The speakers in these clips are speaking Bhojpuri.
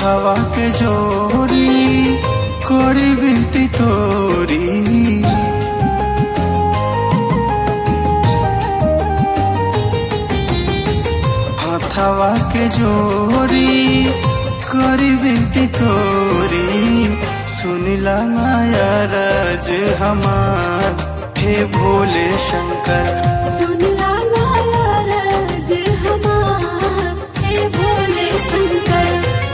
हथवा के जोरी कोरी बिनती तोरी हथवा के जोरी कोरी बिनती तोरी सुनिला माया राज हमार हे भोले शंकर सुनला नाराज हमार हे भोले शंकर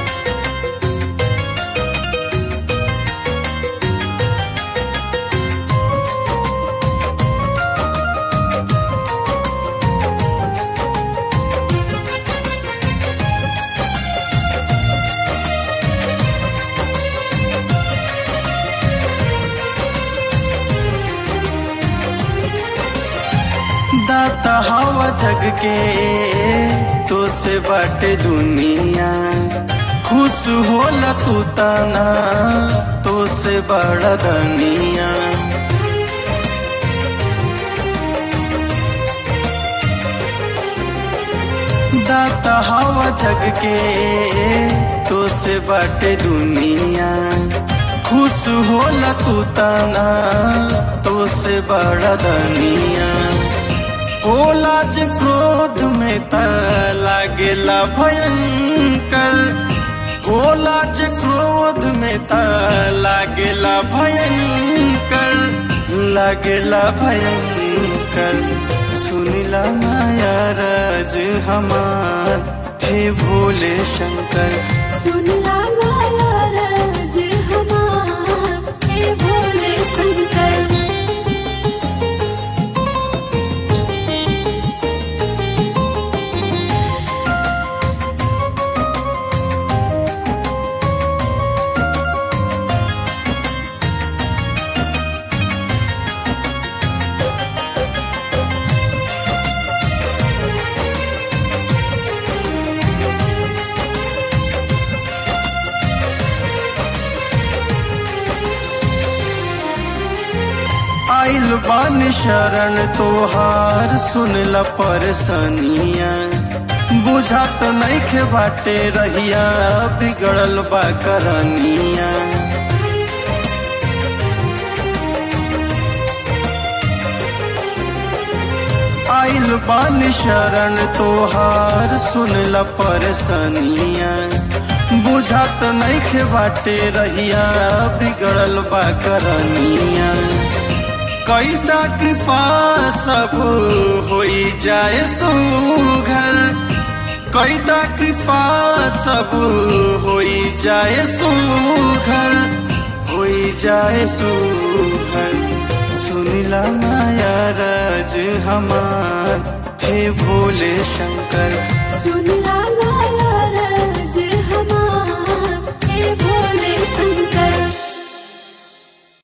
दाता हवा जग के तो से बाटे दुनिया खुश होला तू ताना तो से बड़ा दनिया दाता हवा जग के तो से बाटे दुनिया खुश होला तू ताना तो से बड़ा दनिया होला जे क्रोध में त लागेला भयंकर होला जे क्रोध में त लागेला भयंकर लागेला भयंकर सुनिला माया राज हमार हे भोले शंकर सुनला नाराज हमार हे भोले शंकर आइल बानी शरण तोहार सुनला परसनिया बुझात नइखे बाटे रहिया बिगड़ल बा करनिया आइल बानी शरण तोहार सुनला परसनिया बुझात नइखे बाटे रहिया बिगड़ल बा करनिया कैता कृपा सब होई जाए सुघर कैता कृपा सब होई जाए सुघर होई जाए सुघर सुनिला माया राज हमार हे भोले शंकर सुनला